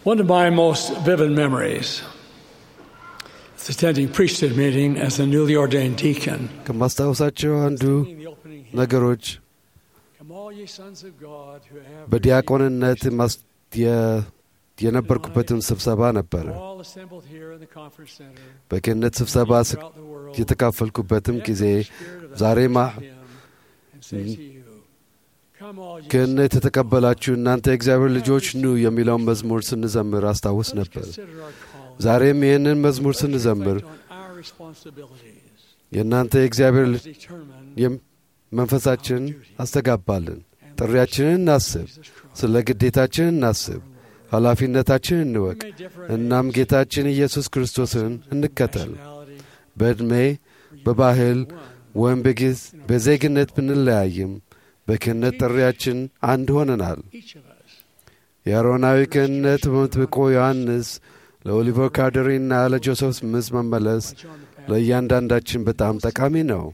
One of my most vivid memories is attending priesthood meeting as a newly ordained deacon. ከማስታወሳቸው አንዱ The opening hymn, ነገሮች Come all ye sons of God who have በዲያቆንነት ማስ- የ- የነበርኩበትን ስብሰባ ነበረ። all assembled here in the conference center በክህነት ስብሰባ ስ- throughout the world. የተካፈልኩበትም echo ጊዜ the spirit of ዛሬ that ማ hymn and say to you, Come all ye ክህነት sons of የተቀበላችሁ እናንተ የእግዚአብሔር ልጆች ኑ የሚለውን መዝሙር ስንዘምር አስታውስ Let's ነበር። consider our calling. ዛሬም ይህንን መዝሙር Let's ስንዘምር reflect on our responsibilities የእናንተ የእግዚአብሔር as ል- determined የም- መንፈሳችን አስተጋባልን። ጥሪያችንን እናስብ፣ Jesus Christ. ስለ ግዴታችን እናስብ፣ ኃላፊነታችን እንወቅ። We may differ እናም ጌታችን ኢየሱስ ክርስቶስን እንከተል። nationality, በዕድሜ በባህል ወይም በጊዝ- በዜግነት ብንለያይም በክህነት ጥሪያችን አንድ ሆነናል። each of us. የአሮናዊ ክህነት በመጥምቁ ዮሐንስ ለኦሊቨር ካርደሪና ለጆሴፍ ስምዝ መመለስ Like John the Baptist. ለእያንዳንዳችን በጣም ጠቃሚ ነው።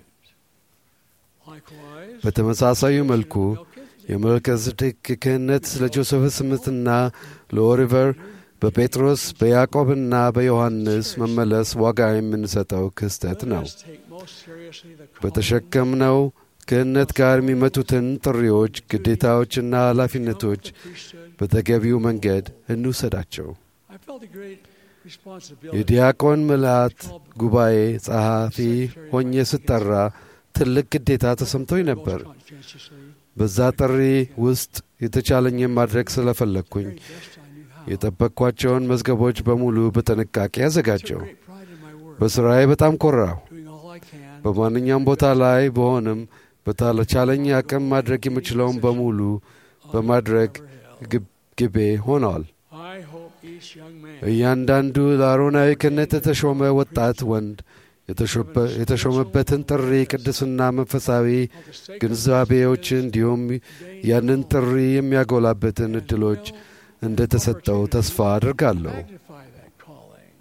Likewise, በተመሳሳዩ መልኩ Melchizedek የመልከዝዴቅ ክህነት ለጆሴፍ ስምትና ለኦሊቨር በጴጥሮስ በያዕቆብና በዮሐንስ መመለስ ዋጋ የምንሰጠው ክስተት ነው። Let us take most seriously the calling በተሸከምነው ክህነት ጋር የሚመጡትን ጥሪዎች፣ ግዴታዎችና ኃላፊነቶች of the priesthood. በተገቢው መንገድ እንውሰዳቸው። I felt a great responsibility የዲያቆን ምልአት ጉባኤ ጸሐፊ ሆኜ ስጠራ ትልቅ ግዴታ ተሰምቶኝ ነበር። most conscientiously, በዛ ጥሪ ውስጥ የተቻለኝን ማድረግ ስለፈለግኩኝ very best I knew how. የጠበቅኳቸውን መዝገቦች በሙሉ በጥንቃቄ I took ያዘጋጀው። great pride in my work, በሥራዬ በጣም ኮራሁ። doing all I can በማንኛውም ቦታ ላይ በሆንም በተቻለኝ አቅም ማድረግ የምችለውን በሙሉ በማድረግ ግብ- ግቤ ሆነዋል። I hope each young man እያንዳንዱ ለአሮናዊ ክህነት የተሾመ ወጣት ወንድ የተሾበ- የተሾመበትን ጥሪ ቅድስና መንፈሳዊ of the sacred ግንዛቤዎች እንዲሁም ያንን ጥሪ የሚያጎላበትን እድሎች እንደተሰጠው ተስፋ አድርጋለሁ። magnify that calling.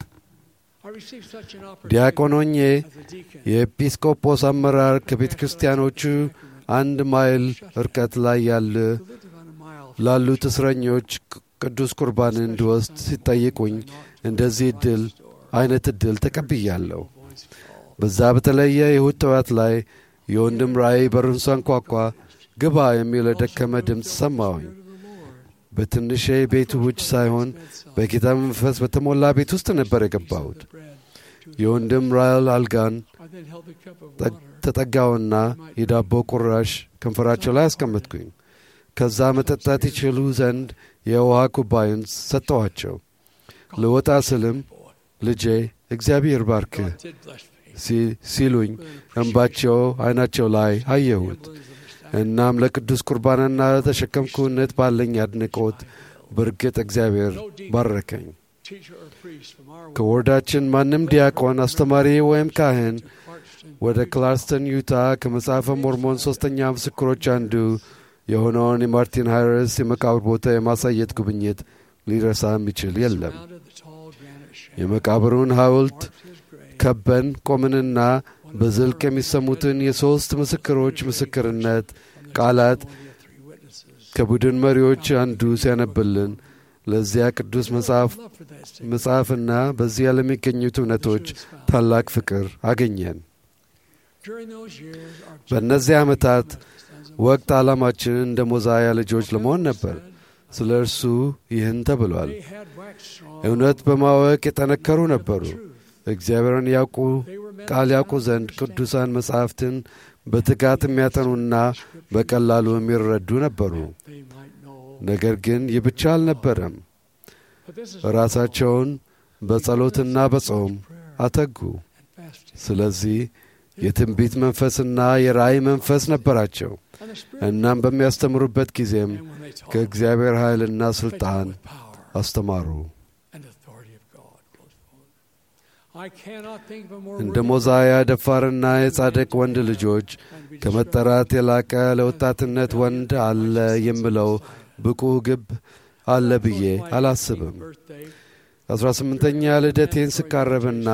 I received such an ዲያቆን opportunity ሆኜ as a deacon. የኤጲስቆጶስ አመራር ከቤተ ክርስቲያኖቹ አንድ ማይል ርቀት ላይ ያለ to live on a mile from ላሉት እስረኞች ቅ- ቅዱስ ቁርባን እንድወስድ ሲጠይቁኝ እንደዚህ እድል አይነት እድል ተቀብያለሁ። voice call. በዛ በተለየ የእሁድ ጠዋት ላይ የወንድም ራእይ በሩን ሳንኳኳ ግባ የሚል የደከመ ድምፅ ሰማሁኝ። በትንሽ ቤቱ ውጭ ሳይሆን በጌታ መንፈስ በተሞላ ቤት ውስጥ ነበር የገባሁት። የወንድም ራእል አልጋን I then held the cup of ጠ- water ተጠጋውና የዳቦ ቁራሽ ከንፈራቸው ላይ አስቀመጥኩኝ። ከዛ መጠጣት ይችሉ ዘንድ የውሃ ኩባዩን ሰጠኋቸው። ልወጣ ስልም ልጄ እግዚአብሔር ባርክህ God did bless me. ሲ- ሲሉኝ እንባቸው አይናቸው ላይ አየሁት። እናም ለቅዱስ ቁርባንና ለተሸከምኩነት ባለኝ አድንቆት በእርግጥ እግዚአብሔር ባረከኝ። Teacher or priest from our ከወርዳችን ማንም ዲያቆን፣ አስተማሪ ወይም ካህን Clarkston ወደ ክላርስተን ዩታ ከመጽሐፈ ሞርሞን ሦስተኛ ምስክሮች አንዱ የሆነውን የማርቲን ሃይረስ የመቃብር ቦታ የማሳየት ጉብኝት ሊረሳ የሚችል የለም። surrounded the tall granite shaft. የመቃብሩን ሐውልት marked his grave. ከበን ቆምንና በዝልቅ የሚሰሙትን የሦስት ምስክሮች ምስክርነት ቃላት Testimony of three witnesses. ከቡድን መሪዎች አንዱ ሲያነብልን ለዚያ ቅዱስ መጽሐፍ Love for that statement. መጽሐፍና በዚያ ለሚገኙት እውነቶች ታላቅ ፍቅር አገኘን። During those years, our በእነዚህ ዓመታት stands ወቅት ዓላማችን እንደ ሞዛያ ልጆች ለመሆን ነበር። ስለ እርሱ ይህን ተብሏል። They had waxed strong. እውነት በማወቅ የጠነከሩ ነበሩ። Truth. እግዚአብሔርን ያውቁ They were men ቃል of ያውቁ power ዘንድ and ቅዱሳን መጻሕፍትን በትጋት የሚያጠኑና በቀላሉ የሚረዱ ነበሩ። They might know. ነገር ግን ይህ ብቻ አልነበረም። But this is ራሳቸውን በጸሎትና በጾም prayer አተጉ። and fasting. ስለዚህ የትንቢት መንፈስና የራእይ መንፈስ ነበራቸው። And the Spirit እናም በሚያስተምሩበት ጊዜም and when they taught ከእግዚአብሔር ኃይልና ሥልጣን with power አስተማሩ። and authority of God. Close quote. I cannot think of a more እንደ worthy ሞዛያ ደፋርና የጻድቅ ወንድ ልጆች man to be ከመጠራት የላቀ ለወጣትነት ወንድ አለ የምለው ብቁ ግብ አለ ብዬ አላስብም። birthday. አስራ ስምንተኛ ልደቴን ስቃረብና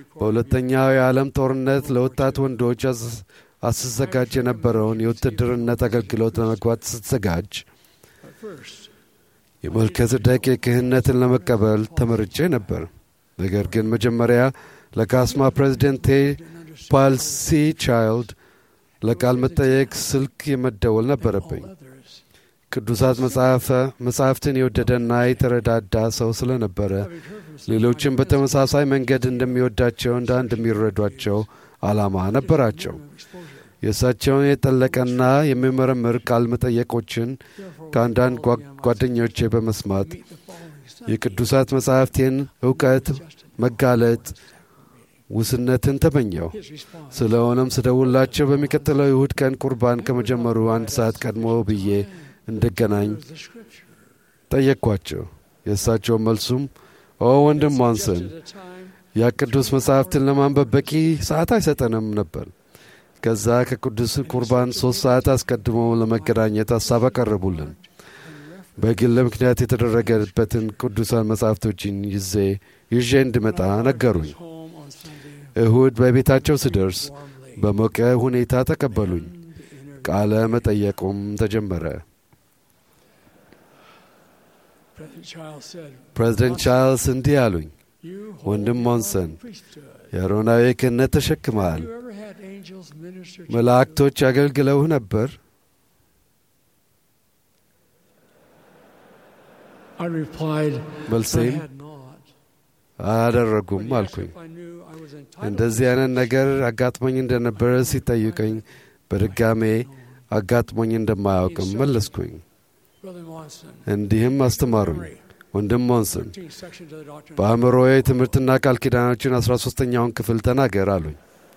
በሁለተኛው የዓለም ጦርነት ለወጣት ወንዶች አስ- አስዘጋጅ የነበረውን የውትድርነት አገልግሎት ለመግባት ስትዘጋጅ But first, የመልከጼዴቅ የክህነትን ለመቀበል ተመርጬ ነበር። ነገር ግን መጀመሪያ ለካስማ ፕሬዚደንቴ ፓል ሲ ቻይልድ ለቃል መጠየቅ ስልክ የመደወል ነበረብኝ። ቅዱሳት መጻሕፍትን የወደደና የተረዳዳ ሰው ስለነበረ ሌሎችም በተመሳሳይ መንገድ እንደሚወዳቸው እንዳ እንደሚረዷቸው ዓላማ ነበራቸው። የእሳቸውን የጠለቀና የሚመረምር ቃል መጠየቆችን ከአንዳንድ ጓደኞቼ በመስማት የቅዱሳት መጻሕፍቴን እውቀት መጋለጥ ውስነትን ተመኘው። ስለሆነም ስደውላቸው በሚቀጥለው ይሁድ ቀን ቁርባን ከመጀመሩ አንድ ሰዓት ቀድሞ ብዬ እንድገናኝ ጠየቅኳቸው። የእሳቸው መልሱም ኦ ወንድም ዋንሰን ያ ቅዱስ መጻሕፍትን ለማንበብ በቂ ሰዓት አይሰጠንም ነበር። ከዛ ከቅዱስ ቁርባን ሦስት ሰዓት አስቀድሞ ለመገናኘት ሐሳብ አቀረቡልን። በግል ምክንያት የተደረገበትን ቅዱሳን መጻሕፍቶችን ይዜ ይዤ እንድመጣ ነገሩኝ። እሁድ በቤታቸው ስደርስ በሞቀ ሁኔታ ተቀበሉኝ። ቃለ መጠየቁም ተጀመረ። ፕሬዚደንት ቻርልስ እንዲህ አሉኝ፣ ወንድም ሞንሰን የአሮናዊ ክህነት ተሸክመሃል። መላእክቶች አገልግለውህ ነበር? መልሴም አያደረጉም አልኩኝ። እንደዚህ አይነት ነገር አጋጥሞኝ እንደነበረ ሲጠይቀኝ በድጋሜ አጋጥሞኝ እንደማያውቅም መለስኩኝ። እንዲህም አስተማሩኝ። ወንድም ሞንስን በአእምሮዬ ትምህርትና ቃል ኪዳኖችን አስራ ሦስተኛውን ክፍል ተናገር አሉኝ።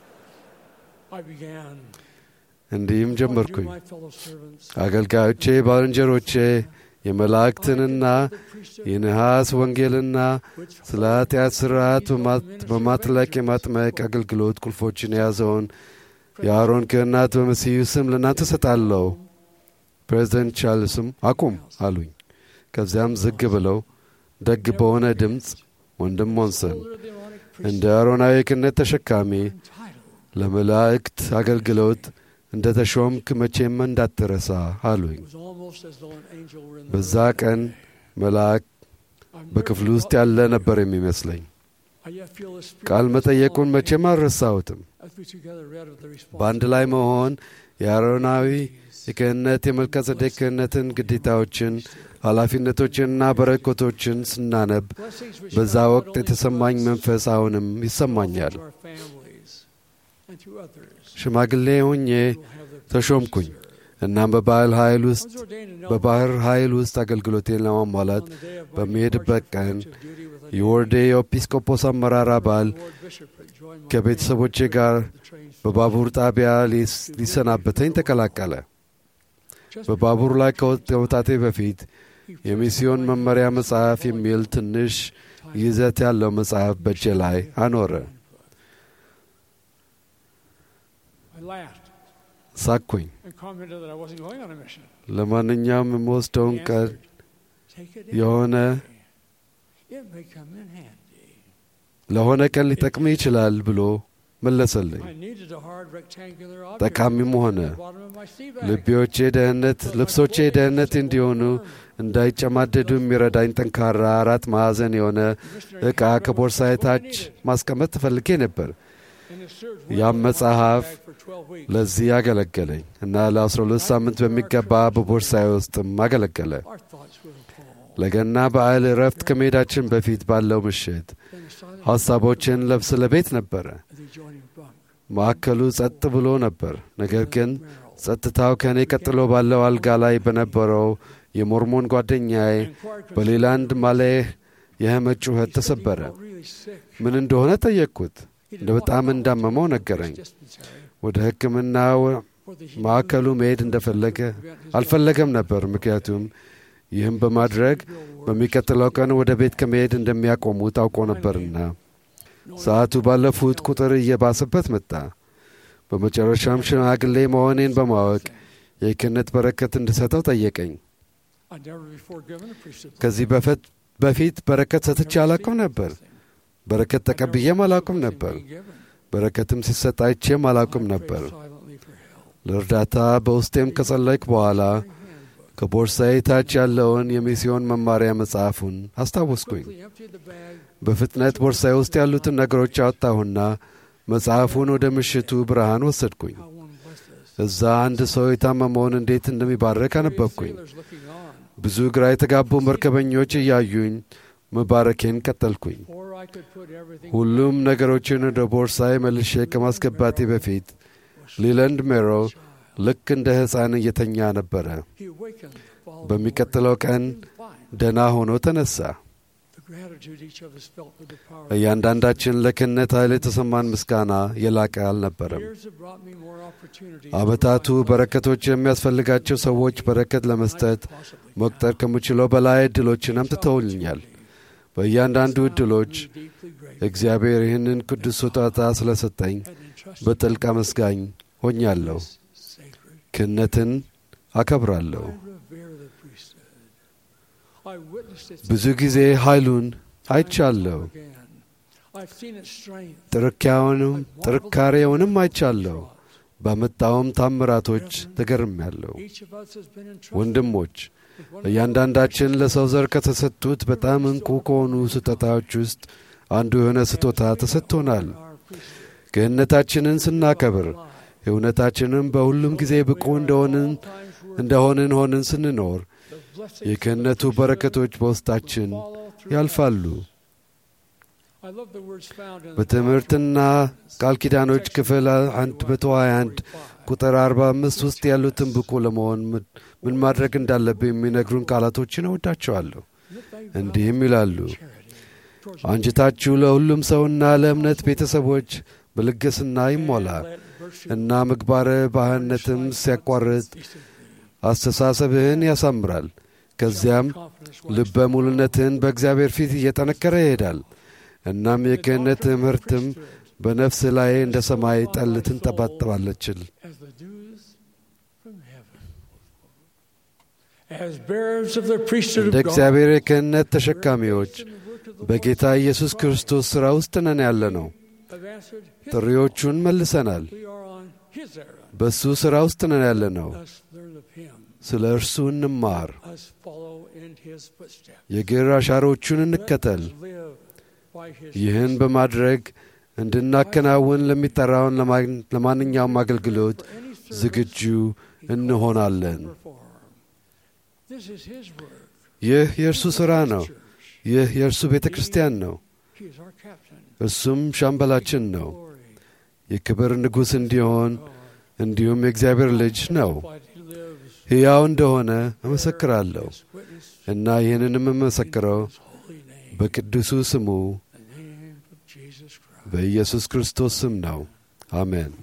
እንዲህም ጀመርኩኝ። አገልጋዮቼ፣ ባልንጀሮቼ የመላእክትንና የነሐስ ወንጌልና ስለ ኃጢአት ሥርዓት በማጥለቅ የማጥመቅ አገልግሎት ቁልፎችን የያዘውን የአሮን ክህነት በመሲሁ ስም ለእናንተ ሰጣለሁ። ፕሬዚደንት ቻርልስም አቁም አሉኝ። ከዚያም ዝግ ብለው ደግ በሆነ ድምፅ ወንድም ሞንሰን እንደ አሮናዊ ክህነት ተሸካሚ ለመላእክት አገልግሎት እንደ ተሾምክ መቼም እንዳትረሳ አሉኝ። በዛ ቀን መልአክ በክፍሉ ውስጥ ያለ ነበር የሚመስለኝ። ቃል መጠየቁን መቼም አልረሳሁትም። በአንድ ላይ መሆን የአሮናዊ የክህነት የመልከጼዴቅ ክህነትን ግዴታዎችን፣ ኃላፊነቶችንና በረከቶችን ስናነብ በዛ ወቅት የተሰማኝ መንፈስ አሁንም ይሰማኛል። ሽማግሌ ሆኜ ተሾምኩኝ። እናም በባህል ኃይል ውስጥ በባህር ኃይል ውስጥ አገልግሎቴን ለማሟላት በሚሄድበት ቀን የወርዴ የኤጲስቆጶስ አመራር አባል ከቤተሰቦቼ ጋር በባቡር ጣቢያ ሊሰናበተኝ ተቀላቀለ። በባቡር ላይ ከመውጣቴ በፊት የሚስዮን መመሪያ መጽሐፍ የሚል ትንሽ ይዘት ያለው መጽሐፍ በእጄ ላይ አኖረ። ሳቅኩኝ። ለማንኛውም የምወስደውን ቀን የሆነ ለሆነ ቀን ሊጠቅም ይችላል ብሎ መለሰልኝ። ጠቃሚም ሆነ። ልቤዎቼ ደህንነት ልብሶቼ ደህንነት እንዲሆኑ እንዳይጨማደዱ የሚረዳኝ ጠንካራ አራት ማዕዘን የሆነ ዕቃ ከቦርሳዬ ታች ማስቀመጥ ትፈልጌ ነበር። ያም መጽሐፍ ለዚህ አገለገለኝ እና ለአስራ ሁለት ሳምንት በሚገባ በቦርሳዬ ውስጥም አገለገለ። ለገና በዓል እረፍት ከመሄዳችን በፊት ባለው ምሽት ሐሳቦችን ለብስ ለቤት ነበረ። ማዕከሉ ጸጥ ብሎ ነበር። ነገር ግን ጸጥታው ከእኔ ቀጥሎ ባለው አልጋ ላይ በነበረው የሞርሞን ጓደኛዬ በሌላንድ ማሌህ የህመት ጩኸት ተሰበረ። ምን እንደሆነ ጠየቅኩት። እንደ በጣም እንዳመመው ነገረኝ። ወደ ሕክምና ማዕከሉ መሄድ እንደፈለገ አልፈለገም ነበር። ምክንያቱም ይህም በማድረግ በሚቀጥለው ቀን ወደ ቤት ከመሄድ እንደሚያቆሙ ታውቆ ነበርና ሰዓቱ ባለፉት ቁጥር እየባሰበት መጣ። በመጨረሻም ሽማግሌ መሆኔን በማወቅ የክህነት በረከት እንድሰጠው ጠየቀኝ። ከዚህ በፊት በረከት ሰጥቼ አላውቅም ነበር። በረከት ተቀብዬም አላውቅም ነበር። በረከትም ሲሰጥ አይቼም አላውቅም ነበር። ለእርዳታ በውስጤም ከጸለይክ በኋላ ከቦርሳዬ ታች ያለውን የሚስዮን መማሪያ መጽሐፉን አስታወስኩኝ። quickly emptied the bag, በፍጥነት ቦርሳዬ ውስጥ ያሉትን ነገሮች አወጣሁና መጽሐፉን ወደ ምሽቱ ብርሃን ወሰድኩኝ። how one blessed us. እዛ አንድ ሰው የታመመውን እንዴት እንደሚባረክ አነበብኩኝ። Sailors looking on, ብዙ ግራ የተጋቡ መርከበኞች እያዩኝ መባረኬን ቀጠልኩኝ። or I could put everything ሁሉም ነገሮችን ወደ ቦርሳዬ መልሼ ከማስገባቴ በፊት ሊለንድ ሜሮ ልክ እንደ ሕፃን እየተኛ ነበረ። He awakened the following በሚቀጥለው ቀን morning, fine. ደና ሆኖ ተነሳ። The gratitude each of us felt for the power. እያንዳንዳችን ለክህነት ኃይል የተሰማን ምስጋና የላቀ አልነበረም። Years have brought me more opportunities ዓመታቱ to provide በረከቶች የሚያስፈልጋቸው ሰዎች በረከት ለመስጠት possibly መቁጠር ከምችለው በላይ ዕድሎችን አምጥተውልኛል። በእያንዳንዱ ዕድሎች deeply grateful እግዚአብሔር ይህንን ቅዱስ ስጦታ ስለሰጠኝ and entrusted በጥልቅ አመስጋኝ ሆኛለሁ። this sacred. ክህነትን አከብራለሁ። I revere the priesthood. I witnessed its ብዙ ጊዜ ኃይሉን አይቻለሁ። again. I've seen its strength. ጥርካሬውንም ጥርካሬውንም አይቻለሁ። ባመጣውም ታምራቶች ተገርሜያለሁ። Each of us has been entrusted ወንድሞች with one እያንዳንዳችን ለሰው ዘር ከተሰጡት በጣም እንቁ ከሆኑ ስጦታዎች ውስጥ አንዱ የሆነ ስጦታ ተሰጥቶናል። our priesthood. ክህነታችንን ስናከብር እውነታችንም በሁሉም ጊዜ ብቁ እንደሆንን Times were እንደሆንን ሆንን ስንኖር the blessings የክህነቱ በረከቶች በውስጣችን follow through ያልፋሉ። I love the words found in the በትምህርትና ቃል ኪዳኖች ክፍል 121 ቁጥር 45 ውስጥ ያሉትን ብቁ ለመሆን ምን- ምን ማድረግ እንዳለብን የሚነግሩን ቃላቶችን እወዳቸዋለሁ። እንዲህም ይላሉ፣ አንጅታችሁ ለሁሉም ሰውና ለእምነት ቤተሰቦች በልግስና ይሞላ እና ምግባረ ባህነትም ሲያቋርጥ አስተሳሰብህን ያሳምራል። ከዚያም ልበ ሙሉነትህን በእግዚአብሔር ፊት እየጠነከረ ይሄዳል። እናም የክህነት ትምህርትም በነፍስ ላይ እንደ ሰማይ ጠል ትንጠባጠባለችል። as the dews from heaven. As bearers of the priesthood እንደ of God, እግዚአብሔር የክህነት ተሸካሚዎች in the work of the በጌታ ኢየሱስ ክርስቶስ ሥራ ውስጥ ነን ያለ ነው። have answered his ጥሪዎቹን መልሰናል። we are on his errand. በእሱ ሥራ ውስጥ ነን ያለ ነው። Us learn of him. ስለ እርሱ እንማር፣ Us follow in his footsteps. የግር አሻሮቹን እንከተል። Let us live by his ይህን በማድረግ እንድናከናውን ለሚጠራውን ለማ- ለማንኛውም አገልግሎት for any service ዝግጁ እንሆናለን። perform. This is his work. ይህ የእርሱ ሥራ ነው። Church. ይህ የእርሱ ቤተ ክርስቲያን ነው። He is our captain. እርሱም ሻምበላችን ነው። Glory. የክብር ንጉሥ እንዲሆን እንዲሁም የእግዚአብሔር ልጅ ነው። But he lives ሕያው እንደሆነ እመሰክራለሁ as witness እና ይህንንም የምመሰክረው his holy name. በቅዱሱ ስሙ The name of Jesus Christ. በኢየሱስ ክርስቶስ ስም ነው። አሜን።